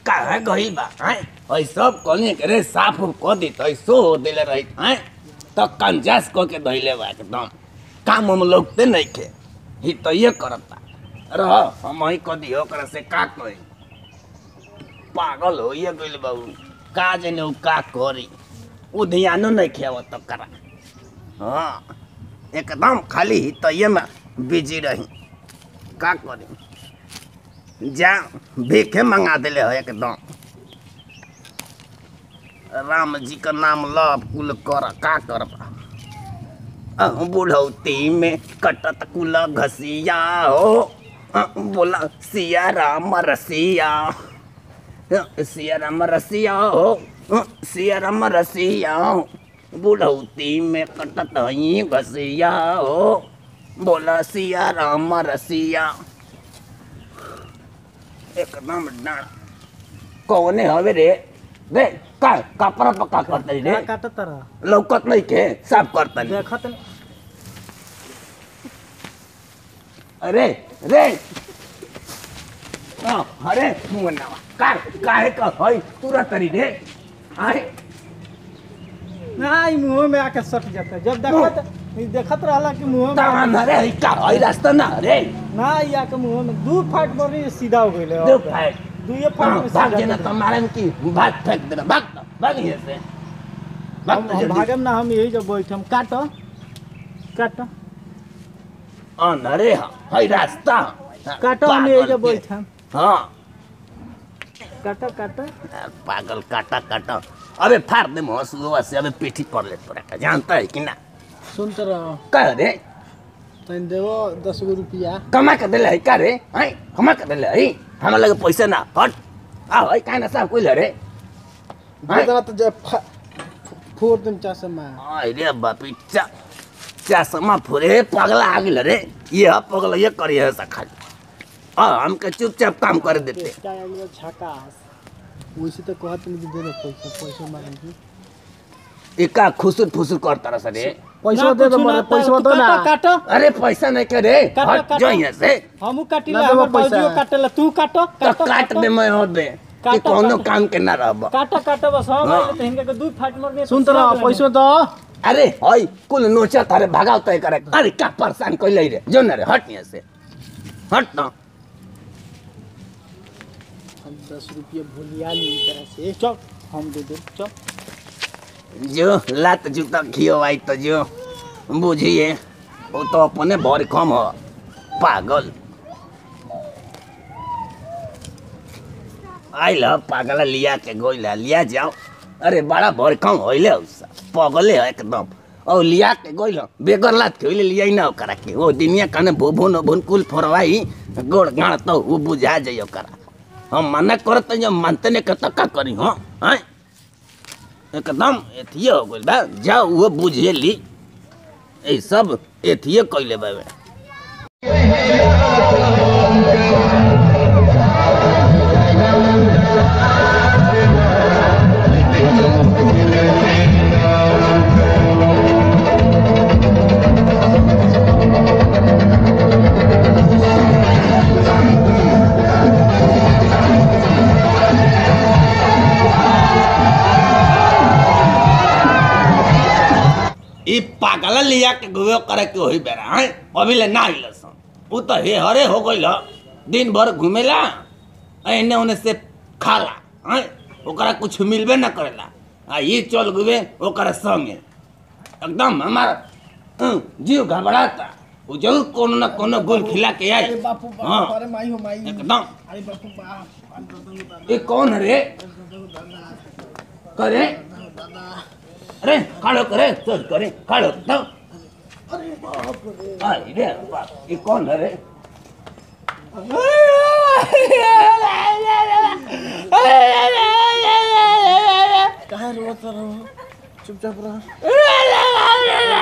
काहे गइल बा हैं ओइ सब कहले के रे साफ उफ क दी तो सो हो देले रही हैं तो कंजास क के धइले बा एकदम काम हम लोगते नहीं खे ही तो ये करता रह हम ही क दियो ओकरा से का कही पागल हो ये गइल बाबू का जने उ का करी उ ध्यानो नहीं खेवत तो करा हाँ एकदम खाली ही तो ये में बिजी रही का करी जा भीखे मंगा दिले हो एकदम राम जी का नाम लब कुल कर का कर अह, बुढ़ौती में कटत कुल घसिया हो अह, बोला सिया राम रसिया अह, सिया राम रसिया हो अह, सिया राम रसिया हो बुढ़ौती में कटत हई घसिया हो बोला सिया राम रसिया एकदम डांड कौने हवे रे रे का कपड़ा पक्का करते रे का काटत रह लौकत नहीं के साफ करता देखत न- अरे रे हाँ, अरे मुन्नावा का काहे का हई तुरंत तरी रे आए ना ई मुंह में आके सट जाता जब देखत ई देखत रहला कि मुंह में तान अरे हई का हई रास्ता ना रे ना ई आके मुंह में दू फाट मरी सीधा हो गइले दो फाइट दुए फाट हाँ, में भाग सीधा जेना हो गइले। तुम्हारे में की भाग फेंक देना भाग तो, भाग यहाँ से भाग हम तो हम जल्दी भागम ना हम यही जब बैठम काट काट अन अरे हाँ, हई रास्ता काट हम यही पागल जब के। बैठम हाँ काट काट पागल काटा काटा अबे फाड़ दे हंसुआ से अबे पीठी पर ले पड़ा जानता है कि ना सुन तो रह कह रे तन देवो दस गो रुपया कमा के दिले है का रे हैं कमा के दिले है हमरा लगे पैसा ना हट आ है काहे ना साहब कोई रे हैं? देना तो जब फोर दिन चासे में आई रे बापी चा चा समा फुरे पगला आ गेल रे ये ह पगला ये करी है सखा आ हमके चुपचाप काम कर देते क्या अगला झकास वैसे तो कहत नहीं दे दे पैसा पैसा मांगी एका खुसुर फुसुर करता रह रे पैसा दे दो मरे पैसा दो ना काट अरे पैसा नहीं के रे काटो, हट काटो। जो यहाँ से हमू काटिला ना देबो हमर पैसा। बाबूजी काटेला तू काटो तो काटो काट दे मैं और दे कि काटो, कोनो काटो। काम के ना रहब काटो काटो बस हम हाँ। आइले त हिनका के दू फाट मरने सुन तो रह पैसा दो अरे हई कुल नोचा तारे भगाव तय करे अरे का परेशान कोई ले रे जो ना रे हट यहाँ से हट ना हम दस रुपया भूलिया ली तरह से चल हम दे दे चल जो लात जूता खियो आई तो जो बुझिए वो तो अपने भर कम हो पागल आइल पागल लिया के गोइला लिया जाओ अरे बड़ा भर कम होइले उसा पगले है एकदम और लिया के गोइल बेगर लात के होइले लिया ना ओकरा के वो दुनिया कने भुभुन भुन कुल फोरवाई गोड़ गाड़ तो वो बुझा जाइयो ओकरा हम मना करत जो मानते ने के का करी हो हैं एकदम एथिए हो गइल बा जाओ वो बुझे ली ए सब एथिए कइले बाबे ई पागल लिया के गुवे करे के होई बेरा हैं अभी ले ना आइल सन उ तो हे हरे हो गइल दिन भर घुमेला एने ओने से खाला हैं ओकरा कुछ मिलबे ना करेला आ ये चल गुवे ओकरा संगे एकदम हमारा हं, जीव घबराता उ जरूर कोनो ना कोनो गोल खिला के आई बापू हाँ अरे माई हो माई एकदम अरे बापू बाप ये कौन है रे करे अरे खड़ो करे चल करे खड़ो तो अरे रे बाप ये कौन है रे कहाँ रोत रहो चुपचाप रहो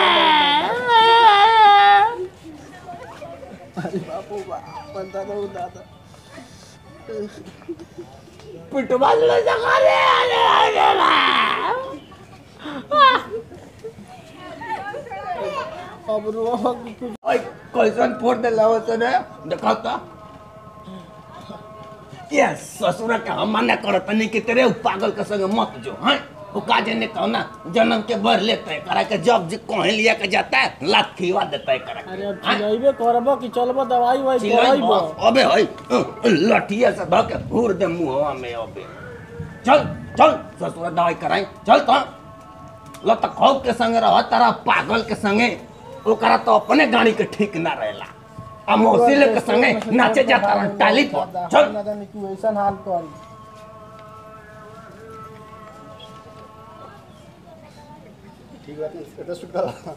अरे बापू बाप बनता रहो दादा पिटवा ले जगा रे अरे अरे अब रो ओए कैसन फोड़ दे लावत ने देखा ता ये ससुर के हम मना करत नहीं कि तेरे उ पागल के संग मत जो हैं वो का जने कहना जन्म के बर लेते करा के जब जे कहीं लिया के जाता है लात खिवा देता है करा अरे अब हाँ? चिल्लाइबे करबो कि चलबो दवाई वाई चिल्लाई करबो बस, अबे हई लठिया से धके हुर दे मुंहवा में अबे चल चल ससुर दवाई कराई चल तो ल त खौ के संगे रह तारा पागल के संगे ओकरा तो अपने गाड़ी के ठीक ना रहेला आ मौसिले के संगे नाचे जाता रह टाली पर चल ना जाने तू ऐसा हाल कर ठीक बात है स्टेटस शूट करा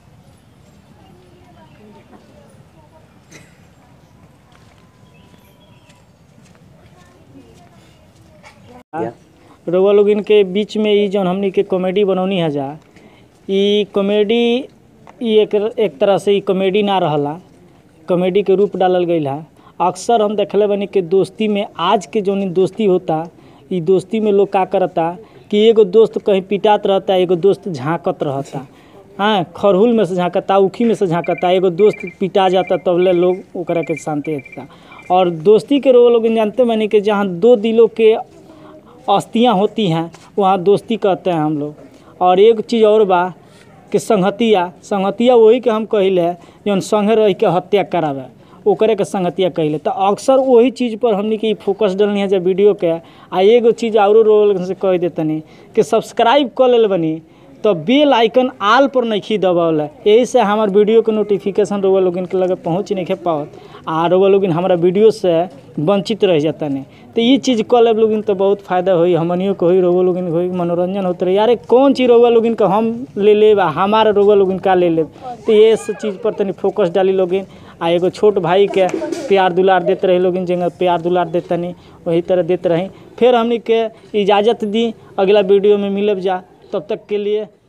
रउआ लोग इनके बीच में ई जौन हमनी के कॉमेडी बनौनी है जा ई कॉमेडी ई एक एक तरह से ई कॉमेडी ना रहला कॉमेडी के रूप डालल गईल है अक्सर हम देखले बनी कि दोस्ती में आज के जौन ई दोस्ती होता ई दोस्ती में लोग का करता कि एगो दोस्त कहीं पिटात रहता एगो दोस्त झांकत रहता हाँ खरहुल में से झांकता उखी में से झांकता एगो दोस्त पिटा जाता तब ले लोग ओकरा के शांति देता और दोस्ती के रोग लोग जानते बनी कि जहाँ दो दिलों के अस्थियाँ होती हैं वहाँ दोस्ती कहते हैं हम लोग और एक चीज़ और बा कि संगतिया संगतिया वही के हम कहिले जौन संगे रह के हत्या करावे ओकरे के संगतिया कहिले तो अक्सर वही चीज़ पर हमनी के ई फोकस डलनी है जब वीडियो के आ एगो चीज़ औरो रोल से कह देतनी कि सब्सक्राइब कर लेल बनी तो बेल आइकन आल पर नहीं दबावल यही से हमार वीडियो के नोटिफिकेशन रउआ लोगिन के लगे पहुँच नहीं के पावत आ रउआ लोगिन हमारा वीडियो से वंचित रह जाता नहीं तो ये चीज़ कल लेब लोगिन तो बहुत फायदा होई हमनियो के होई रउआ लोगिन के होई मनोरंजन होते रही यारे कौन चीज़ रउआ लोगिन के हम ले लेब आ हमारा रउआ लोगिन का ले लेब तो ये सब चीज़ पर तनी फोकस डाली लोगिन आ एगो छोट भाई के प्यार दुलार देते रही लोगिन जगह प्यार दुलार देते नहीं वही तरह देते रही फिर हमनी के इजाज़त दी अगला वीडियो में मिलब जा तब तक के लिए